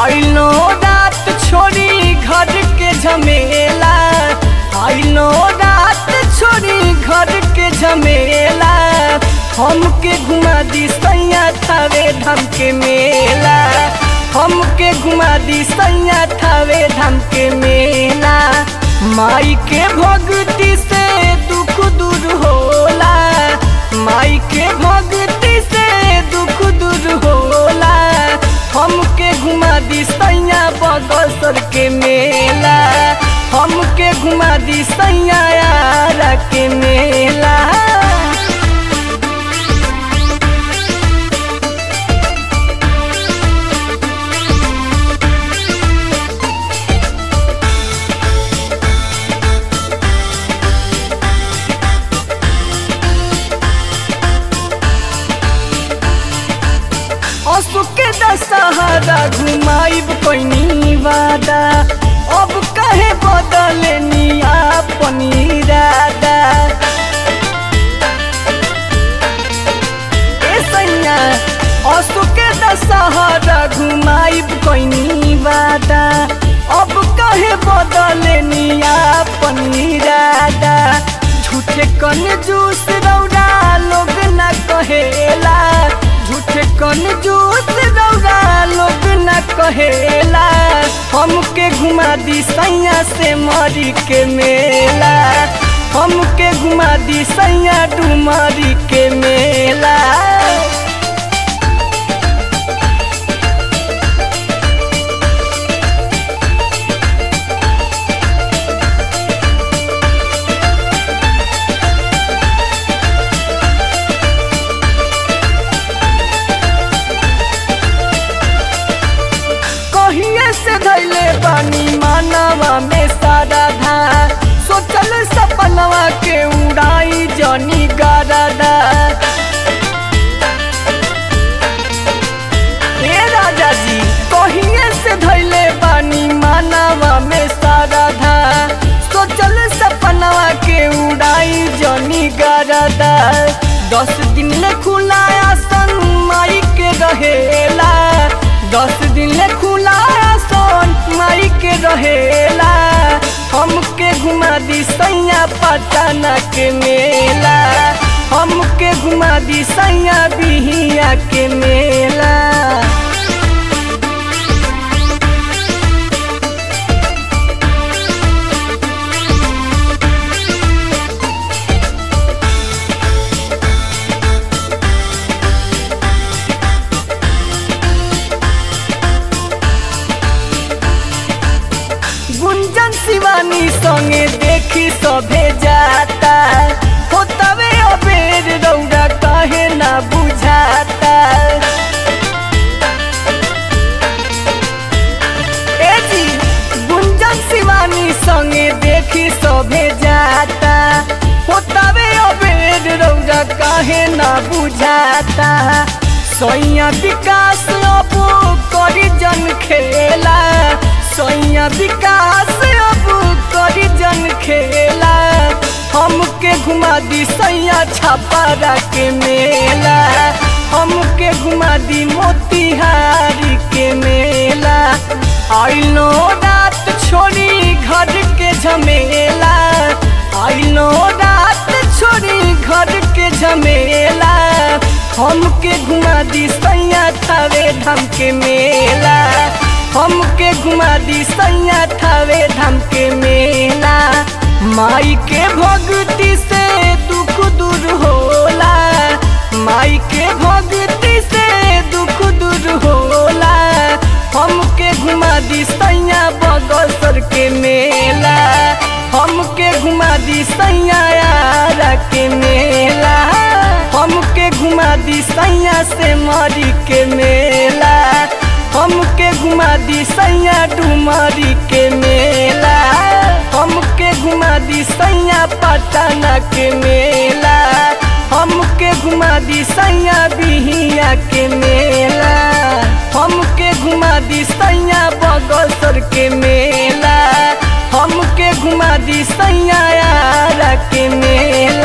आइलो रात छोड़ी घर के झमेला आइलो रात छोड़ी घर के झमेला हमके घुमा दी सैया थावे धाम के मेला हमके घुमा दी सैया थावे धाम के मेला माई के भक्ति से दुख दूर होला माई के भक्ति से दुख दूर होला हमके घुमा दी सैया बगसर के मेला हमके घुमा दी सैया यारा के मेला असु के दशहरा घुमाइब कोइनी वादा अब कहे बदले निया पनीरादा ए सैया असु के दशहरा घुमाइब कोइनी वादा अब कहे बदले निया पनीरादा झूठे कन जूस रौरा लोग ना कहेला झूठे कन जूस रौरा लोग न कहेला हमके घुमा दी सैया से मरी के मेला हमके घुमा दी सैया डुमरी के मेला कहिए से धैले बानी मानवा में सारा धा सोचल सपनवा के उड़ाई जनी गारदा हे राजा जी कहिए से धैले बानी मानवा में सारा धा सोचल सपनवा के उड़ाई जनी गारदा दस दिन ले खुला आसन माई के रहेला दस दिन ले खुला सोन माई के रहेला हमके घुमा दी सैया पटना के मेला हमके घुमा दी सैया बिहिया के मेला गुंजन शिवानी संगे देखी सभे जाता होतवे अबेर रौरा काहे ना बुझाता ए जी गुंजन शिवानी संगे देखी सभे जाता होतवे अबेर रौरा काहे ना बुझाता सैया विकास अब करी जन खेला सैया विकास अब करी जन खेला हमके घुमा दी सैया छापारा के मेला हमके घुमा दी मोतिहारी के मेला आइलो रात छोड़ी घर के झमेला आइलो रात छोड़ी घर के झमेला हमके घुमा दी सैया थावे धाम के मेला हमके घुमा दी सैया थावे धाम के मेला माई के भक्ति से दुख दूर होला माई के भक्ति से दुख दूर होला हमके घुमा दी सैया बगसर के मेला हमके घुमा दी सैया यारा के मेला हमके घुमा दी सैया से मरी के मेला हमके घुमा दी सैया डुमरी के मेला हमके घुमा दी सैया पटना के मेला हमके घुमा दी सैया बिहिया के मेला हमके घुमा दी सैया बगसर के मेला हमके घुमा दी सैया यारा के मेला